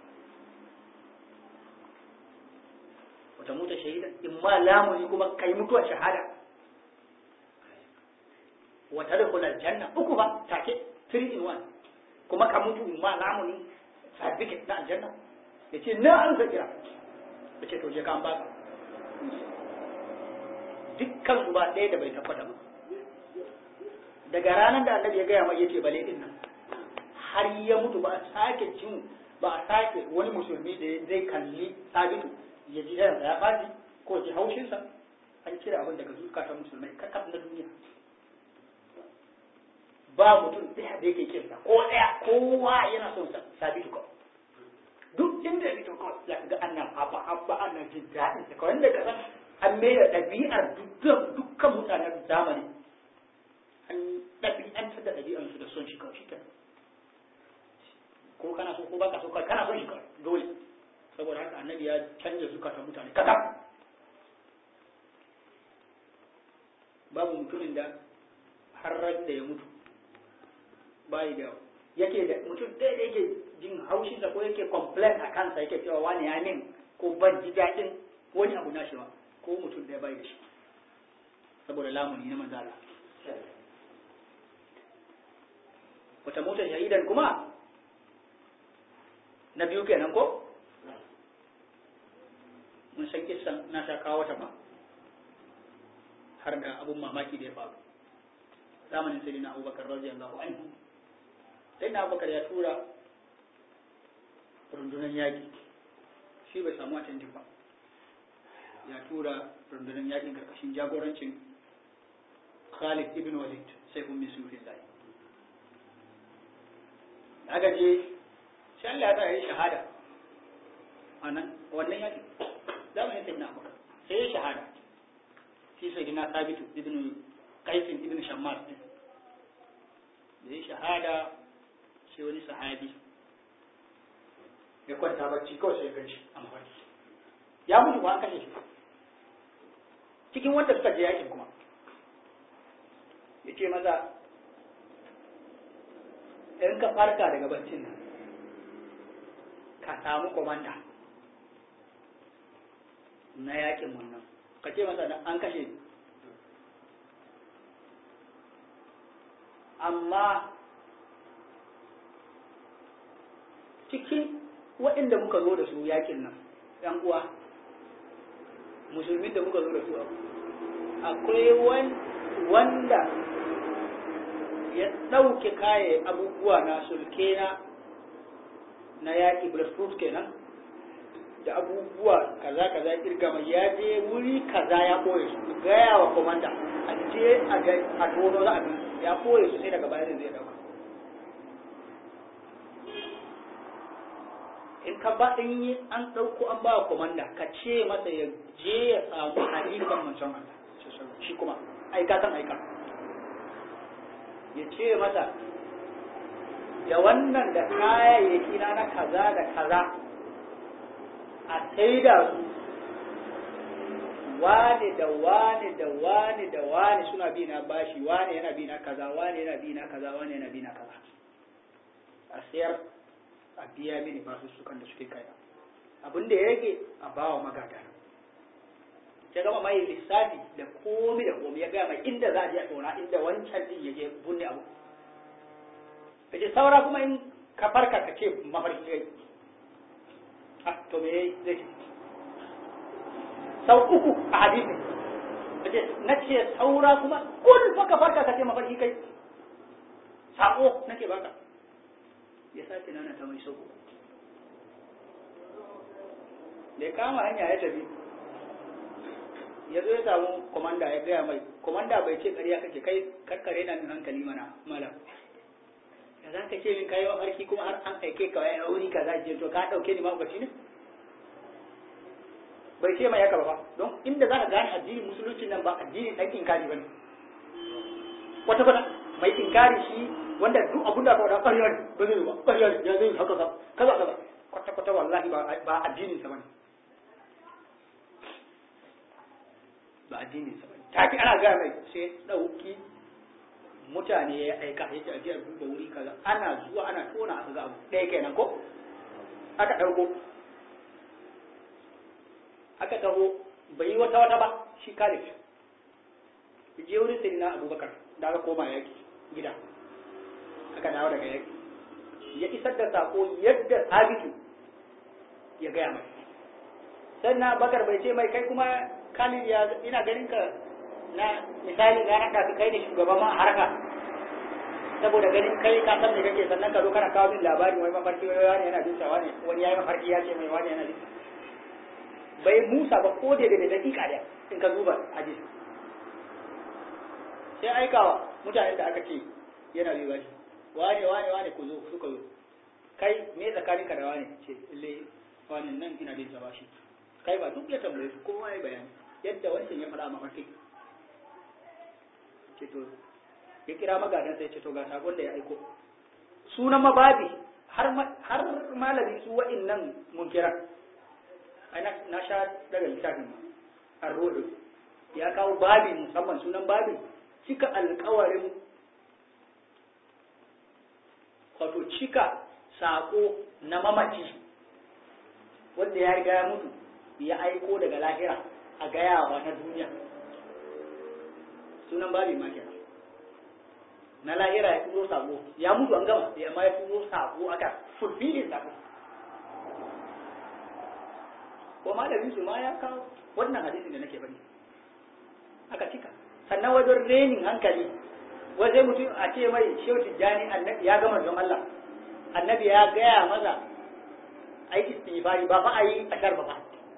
wata muta shahida in ma lamuni kuma kai mutuwa shahada wata da kula janna uku ba take 3 in 1 kuma ka mutu in ma lamuni certificate na aljanna ya ce na an sa kira ya ce to je ka an baka dukkan su ba ɗaya da bai tabbata ba daga ranar da annabi ya gaya mai yace bale din nan har ya mutu ba a sake jin ba a sake wani musulmi da zai kalli sabitu ya ji da ya faɗi ko ji haushinsa an cire abin daga zukatan musulmai kakaf na duniya ba mutum ɗaya da yake kinsa ko ɗaya kowa yana son sabitu kawai duk inda ya fito kawai za ka ga annan haba haba annan jin daɗin sa kawai da ka san an mai da ɗabi'ar dukkan mutanen zamani an ɗabi'antar da ɗabi'arsu da son shi kawai shi ko kana so ko baka so kawai kana son shi kawai dole saboda haka annabi ya canja zukatan mutane kakaf babu mutumin da har da ya mutu bayi da yake da mutum ɗaya da yake jin haushinsa ko yake complain a kansa yake cewa wani ya min ko ban ji daɗin wani abu nashi ba ko mutum ɗaya bai da shi saboda lamuni na manzala wata motar shahidan kuma na biyu kenan ko mun san kissan na sha kawo wata ba har da abun mamaki da ya faru zamanin sai na abubakar radiyallahu anhu sai na abubakar ya tura rundunar yaƙi shi bai samu attendin ba ya tura rundunar yaƙin karkashin jagorancin khalid ibn walid sai kun misu lillahi aka je sai Allah ya tsaya shahada a nan wannan yaƙi zamanin sai na abubakar sai ya shahada shi sai na sabitu ibn qaisin ibn shammas din da ya shahada sai wani sahabi ya kwanta bacci kawai sai ganshi a mafarki ya mutu ba an kashe shi cikin wanda suka je yakin kuma ya ce maza in ka farka daga baccin nan ka samu komanda na yakin wannan ka ce masa an kashe amma cikin waɗanda muka zo da su yakin nan ‘yan uwa musulmin da muka zo da su akwai wanda ya ɗauke kaye abubuwa na sulke na na yaƙi bulletproof kenan da abubuwa kaza kaza ya kirga mai ya je wuri kaza ya koye su gaya wa komanda a je a ga a tono za a bi ya koye su sai daga baya zai dauka in ka ba in yi an ɗauko an ba wa komanda ka ce masa ya je ya samu halifan manzon Allah shi kuma aika kan aika ya ce masa da wannan da kayayyaki na na kaza da kaza a saida su wane da wane da wane da wane suna bi na bashi wane yana bi na kaza wane yana bi na kaza wane yana bi na kaza a sayar a biya mini basu sukan da suke kaya abin da ya rage a bawa magada ya gama mai lissafi da komi da komi ya gaya mai inda za a je a tona inda wancan din ya je bunne abu ya ce saura kuma in ka farka ka ce mafarki kai ah to me zai ce sau uku a hadisin na ce saura kuma kul fa ka farka ka ce mafarki kai sako nake baka ya sake nana ta mai sau uku da ya kama hanya ya tafi ya zo ya samu komanda ya gaya mai komanda bai ce ƙarya kake kai karkare na min hankali mana malam ya za ka ce min kayi mafarki kuma har an aike ka wai wuri ka za je to ka ɗauke ni mahaukaci ne bai ce mai haka ba don inda za ka gane addinin musulunci nan ba addinin ɗan inkari ba ne kwata kwata mai inkari shi wanda duk abin da aka wada ƙarya ne ba zai ba ƙarya ne ya zai haka kaza kaza kwata kwata wallahi ba addinin sa ba ne ba addinin sa bane take ana ga mai sai dauki mutane ya aika yace a jiya duba wuri kaza ana zuwa ana tona aka ga abu ɗaya kenan ko aka dauko aka taho bai yi wata wata ba shi kare shi je wurin sai na abubakar da aka koma yaki gida aka dawo daga yaki ya isar da sako yadda sabitu ya gaya mai sannan bakar bai ce mai kai kuma Khalid ya ina ganin ka na misali na haka ka kai ne shugaban ma harka saboda ganin kai ka san me kake sannan ka zo kana kawo min labari wai mafarki wai wani yana bin wani wani yayi mafarki ya ce mai wani yana bin bai Musa ba ko da da dakika da in ka zuba hadis sai aikawa mutanen da aka ce yana bi bashi wani wani wani ku zo suka zo kai me tsakaninka da wani ce le wani nan ina bin bashi kai ba duk ya tambaye su kowa ya bayani yadda wancan ya faɗa mafarki ce to ya kira magadan sai ce to ga sakon da ya aiko sunan mababi har har malami su wa'annan munkira ai na sha daga littafin ma arrodo ya kawo babi musamman sunan babi cika alkawarin wato cika sako na mamaci wanda ya riga ya mutu ya aiko daga lahira a gayawa na duniya sunan babin ma kenan na lahira ya turo sako ya mutu an gama ya ma ya turo sako aka fulfilin sako ko malamin su ma ya kawo wannan hadisin da nake bari aka cika sannan wajen renin hankali wajen mutum a ce mai shehu tijjani annabi ya gama don Allah annabi ya gaya maza a yi istighfari ba fa a yi ashar ba fa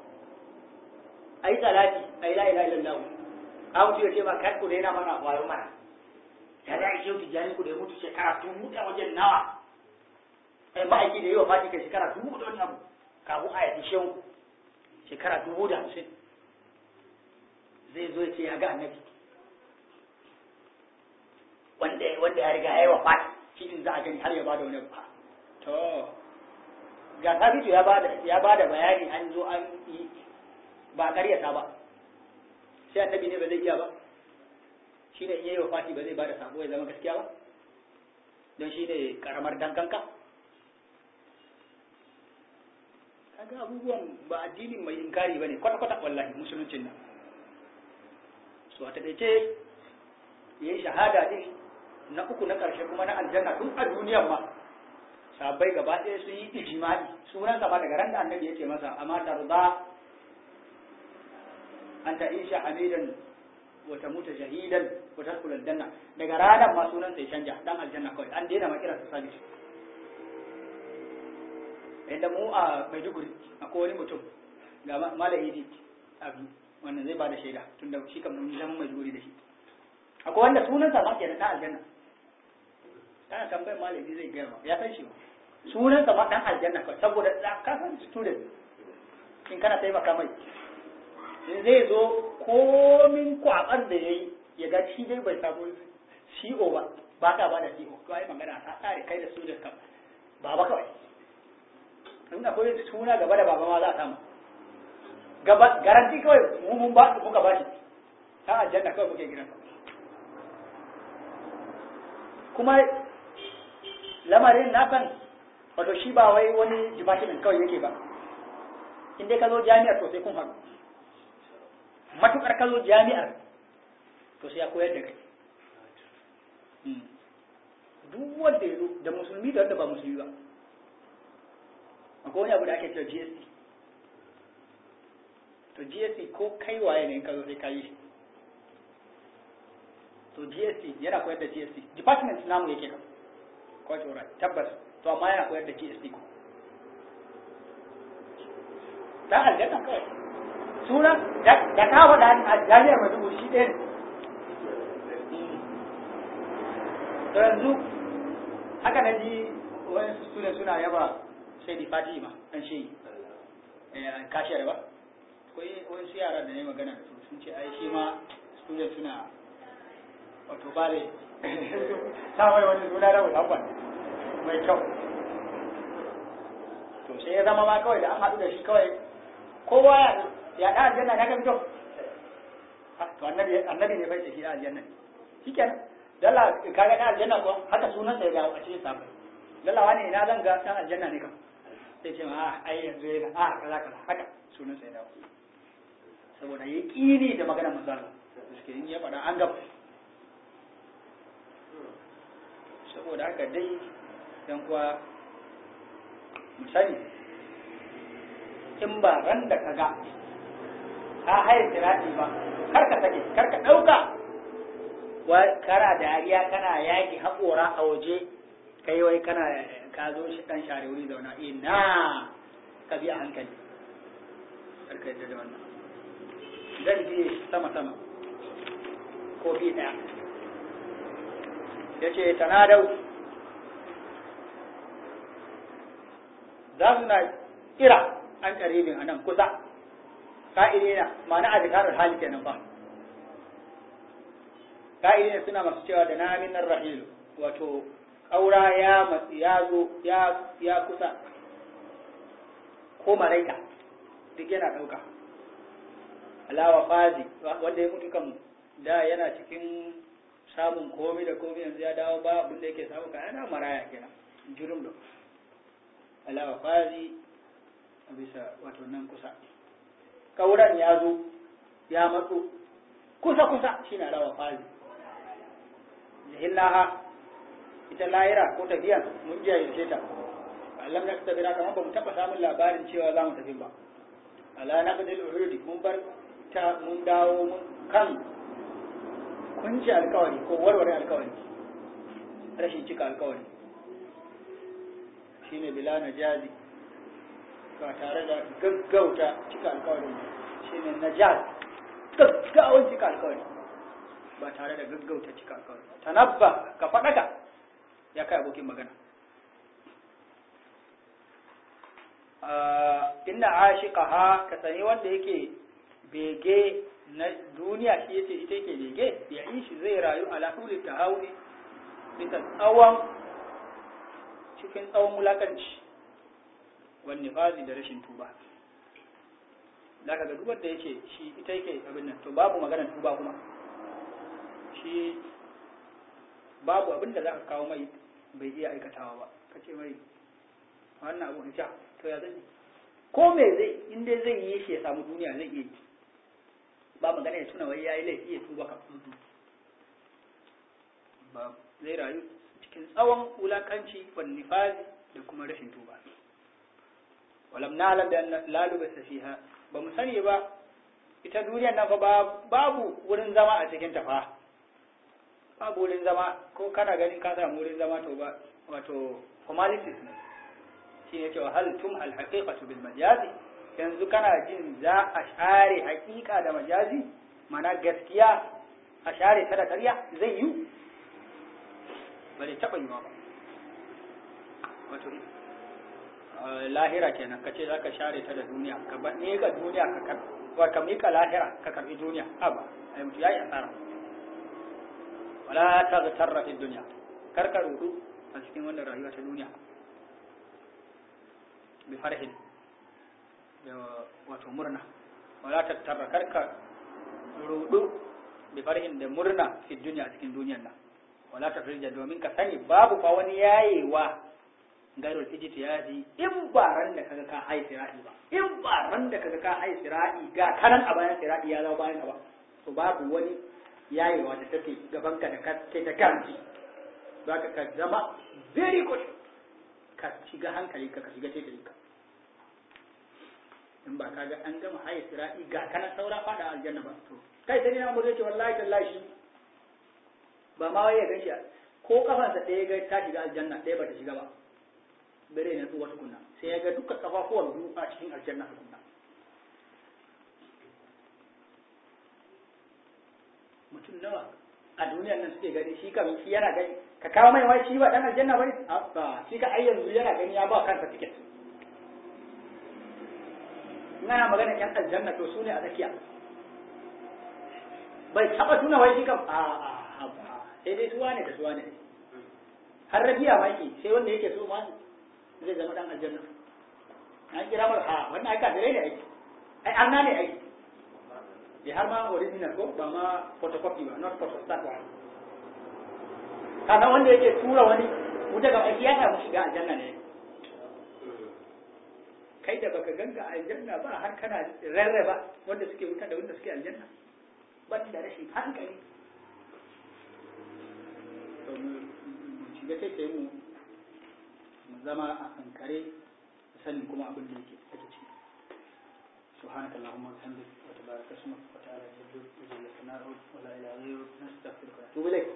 a yi salati a yi la ilaha illallah ka mutu ya ce ma kar ku daina mana wayo mana ya da shehu tijjani ku da ya mutu shekara dubu da wajen nawa ai ba aiki da yi wa fati kai shekara dubu da wani abu kafin a yi shehu shekara dubu da hamsin zai zo ya ce ya ga annabi wanda wanda ya riga ya yi wa fati cikin za a gani har ya bada wani abu to ga sabitu ya bada ya bada bayani an zo an yi ba ƙaryata ba sai annabi ne ba zai iya ba shi ne in yayi wa fati ba zai bada sako ya zama gaskiya ba don shi ne karamar dankanka kaga abubuwan ba addinin mai inkari bane kwata kwata wallahi musuluncin nan so a takaice yayi shahada din na uku na karshe kuma na aljanna duk a duniyan ma sabai gaba ɗaya sun yi ijimai sunan sa ba daga ran da annabi yake masa amma tarda an ta isha hamidan wa tamuta shahidan wa tadkhul aljanna daga ranar ma sunan sai canja dan aljanna kawai an daina ma kiransa sabit inda mu a Maiduguri akwai wani mutum ga mala idi abu wannan zai bada shaida tunda shi kam mun zama mai duri da shi akwai wanda sunansa ma kenan ta aljanna kana tambayar mala idi zai gaya ya san shi ba sunansa ma dan aljanna kawai saboda ka san student in kana taimaka mai in zai zo komin kwabar da ya yi ya ga shi dai bai samu CO ba ba ka ba da CO to ai magana ta tsare kai da student kam baba kawai in akwai suna gaba da baba ma za a samu gaba garanti kawai mu mun ba muka ba shi ta aljanna kawai muke gidan kuma lamarin na san wato shi ba wai wani department kawai yake ba in dai ka zo jami'ar to sai kun haɗu matukar ka zo jami'ar to sai ya koyar da kai duk wanda ya zo da musulmi da wanda ba musulmi ba akwai wani abu da ake cewa GST to GST ko kai waye ne in ka zo sai ka yi to GST yana koyar da GST department namu yake ka quite alright tabbas to amma yana koyar da GST ko dan aljanna kawai suna da ka faɗa a jami'ar Maiduguri shi ɗaya ne to yanzu haka na ji wani student suna yaba sai di Fatima dan shi kashiyar ba akwai wani su yara da ne magana da su sun ce ai shi ma student suna wato bare samai wani suna na musamman mai kyau to sai ya zama ma kawai da an haɗu da shi kawai kowa ya ya da aljanna na kan fito to annabi annabi ne bai ce shi da aljanna shikenan dalla kaga da aljanna ko haka sunan sa ya dawo a cikin safa dalla wani ina zan ga dan aljanna ne kam sai ce ma ai yanzu yana a kaza kaza haka sunan sa ya dawo saboda ya kini da magana manzon suke in ya faɗa an gaba saboda haka dai dan kuwa misali in ba ran da ka ga ka haye tirati ba kar ka sake kar ka ɗauka wa kana dariya kana yaki haƙora a waje kai wai kana ka zo shi ɗan share wuri zauna ina ka bi a hankali kar ka yadda da wannan zan biye sama sama ko bi ɗaya ya ce tanadau za su na kira an karibin a nan kusa ka'idina ma'ana a zikarar hali kenan ba ka'idina suna masu cewa da na minar rahilu wato ƙaura ya matsi ya zo ya kusa ko maraika duk yana ɗauka alawa fazi wanda ya mutu kan da yana cikin samun komi da komi yanzu ya dawo ba abin da yake samu ka yana maraya kenan jurum da alawa fazi a bisa wato nan kusa kauran ya zo ya matso kusa kusa shi na alawa fazi jihillaha ita layira ko tafiya mun jiya yace ta Allah na tabira kamar ba mu taba samun labarin cewa za mu tafi ba ala naqdil uhudi mun bar ta mun dawo mun kan kunci alkawari ko warware alkawari rashin cika alkawari shine bila najazi ba tare da gaggauta cika alkawari shine najaz gaggawan cika alkawari ba tare da gaggauta cika alkawari tanabba ka faɗaka ya kai abokin magana inna ashiqaha ka sani wanda yake bege na duniya shi yace ita yake bege ya yi shi zai rayu ala huli tahawuni bisa tsawon cikin tsawon wulakanci wani fazi da rashin tuba zaka ga duk wanda yace shi ita yake abin nan to babu maganar tuba kuma shi babu abin da zaka kawo mai bai iya aikatawa ba kace mai wannan abu ja to ya zai ko me zai in dai zai yi shi ya samu duniya zai iya yi ba magana ya tuna wai yayi laifi ya tuba ka ba zai rayu cikin tsawon wulakanci wan nifazi da kuma rashin tuba walam na'lam bi anna la lubasa fiha ba mu sani ba ita duniyar nan fa babu wurin zama a cikin ta fa babu wurin zama ko kana ganin ka samu wurin zama to ba wato formalities ne shi ne cewa hal tum al haqiqatu bil majazi yanzu kana jin za a share hakika da majazi mana gaskiya a share ta da ƙarya zai yi ba zai taɓa yiwa ba wato lahira kenan ka ce za ka share ta da duniya ka ba ne ga duniya ka karɓi wa ka mika lahira ka karɓi duniya a ba ai mutu yayi asara wala ta zarra fi duniya kar ka rudu a cikin wannan rayuwa ta duniya bi farhin da wato murna wala ta tarra kar ka rudu bi farhin da murna fi duniya a cikin duniyar nan wala ta firja domin ka sani babu fa wani yayewa gairul ijtihadi in ba ran da kaga ka hai sira'i ba in ba ran da kaga ka hai sira'i ga kanan a bayan sira'i ya zama bayan ka ba to babu wani yayewa da take gaban ka da kake da garanti zaka ka zama very good ka shiga hankali ka ka shiga taitayin ka in ba kaga an gama hai sira'i ga kanan saura fada aljanna ba to kai sai na mu zai ce wallahi tallahi shi ba ma wai ya ganshi ko kafansa ɗaya ga ta shiga aljanna ɗaya ba ta shiga ba bare na tsuwa tukunna sai ya ga duka kafafuwan biyu a cikin aljanna tukunna mutum nawa a duniyar nan suke gani shi kam shi yana gani ka kawo mai wai shi ba dan aljanna bane ba shi ka ai yanzu yana gani ya ba kansa tiket in ana magana yan aljanna to su ne a tsakiya bai taba tuna wai shi kam a a sai dai suwa ne da suwa ne har rabiya ma yake sai wanda yake so ma zai zama dan aljanna an kira mar ha wannan ai kafirai ne aiki ai arna ne aiki ya har ma original ko ba ma photocopy ba not photostat ba kana wanda yake tura wani wuta ga aiki ya samu shiga aljanna ne kai da baka ganga aljanna ba har kana rarraba wanda suke wuta da wanda suke aljanna ban da rashin hankali to mu shiga sai mu mu zama a kankare sanin kuma abin da yake ake ciki سبحانك اللهم وبحمدك وتبارك اسمك وتعالى جدك وجل ثناؤك ولا اله غيرك نستغفرك ونتوب اليك